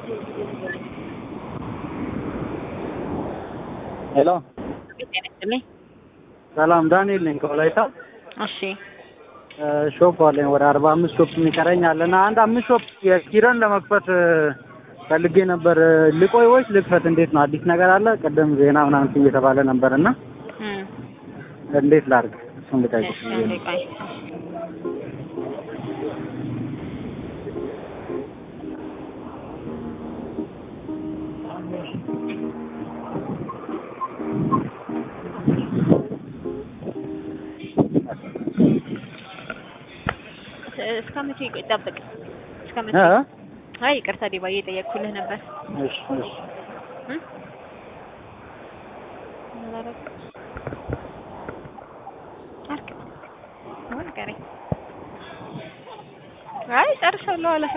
ሄሎ ጤና ይስጥልኝ። ሰላም ዳንኤል ነኝ ከወላይታ እሺ እ ሾፕ አለኝ ወደ አርባ አምስት ሾፕ የሚቀረኝ አለ እና አንድ አምስት ሾፕ የኪረን ለመክፈት እ ፈልጌ ነበር እ ልቆይ ወይስ ልክፈት እንዴት ነው አዲስ ነገር አለ ቅድም ዜና ምናምን እየተባለ ነበር እና እም እንዴት ላድርግ እሱን ልጠይቅ እሺ አንዴ ቆይ። እ- እስከ መቼ ቆይ ጠብቅ። እስከ መቼ? እ አይ ይቅርታ ዲባዬ እየጠየቅኩልህ ነበር። እሺ እሺ እም? አላረግ አርግ አሁን ቀረኝ። አይ ጨርሻለሁ አላስረ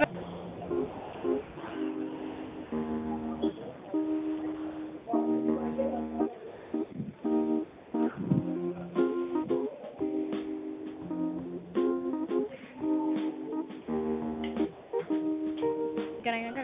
ገናኝ ነገር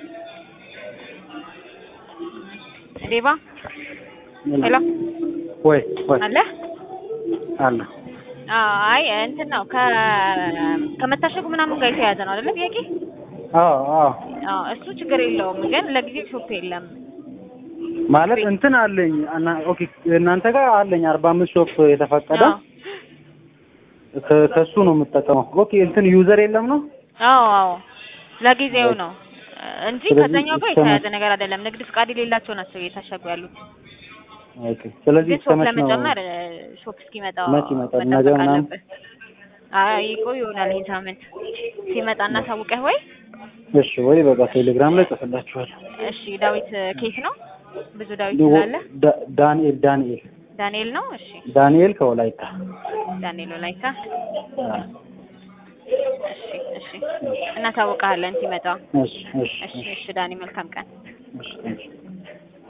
ዴባ ሄሎ ወይ ወይ አለ አለ አይ እንትን ነው ከ ከመታሸጉ ምናምን ጋር የተያያዘ ነው አይደለ ጥያቄ? አዎ አዎ አዎ እሱ ችግር የለውም ግን ለጊዜው ሾፕ የለም። ማለት እንትን አለኝ እና ኦኬ እናንተ ጋር አለኝ አርባ አምስት ሾፕ የተፈቀደ አዎ ከ- ከሱ ነው የምጠቀመው ኦኬ እንትን ዩዘር የለም ነው አዎ አዎ ለጊዜው ነው እንጂ ስለዚህ ከዛኛው ጋር እስከ የተያያዘ ነገር አይደለም። ንግድ ፍቃድ የሌላቸው ናቸው እየታሸጉ ያሉት። ኦኬ ስለዚህ ግን እስከ ሾፕ መች ነው ለመጨመር እ፣ ሾፕ እስኪመጣ መች ይመጣል? ነገ መጠበቅ ምናምን? አለብህ። አይ ይቆይ ይሆናል ይሄን ሳምንት ሲመጣ እናሳውቀህ ወይ? እሺ ወይ በቃ ቴሌግራም ላይ ጽፍላችኋል እሺ ዳዊት ኬት ነው? ብዙ ዳዊት ዲዎ- ስላለ ዳ- ዳንኤል ዳንኤል ዳንኤል ነው። እሺ ዳንኤል ከወላይታ ዳንኤል ወላይታ። አ፣ እሺ እሺ እናሳውቅሃለን ሲመጣ። እሺ እሺ እሺ እሺ ዳኒ መልካም ቀን። እሺ እሺ